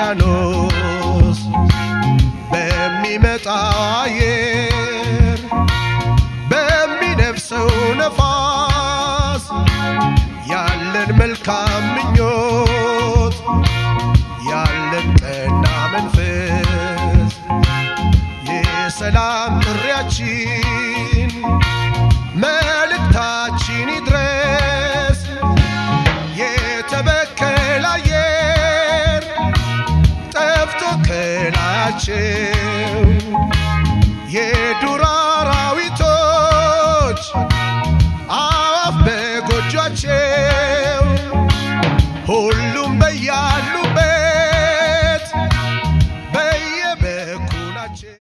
ውቅያኖስ በሚመጣው አየር በሚነፍሰው ነፋስ ያለን መልካም ምኞት ያለን ቀና መንፈስ የሰላም ጥሪያችን መልእክታችን ይድረስ የተበከለ አየር ጠፍቶ ከላያቸው የዱር አራዊቶች አዋፍ በጎጇቸው ሁሉም በያሉበት በየበኩላቸው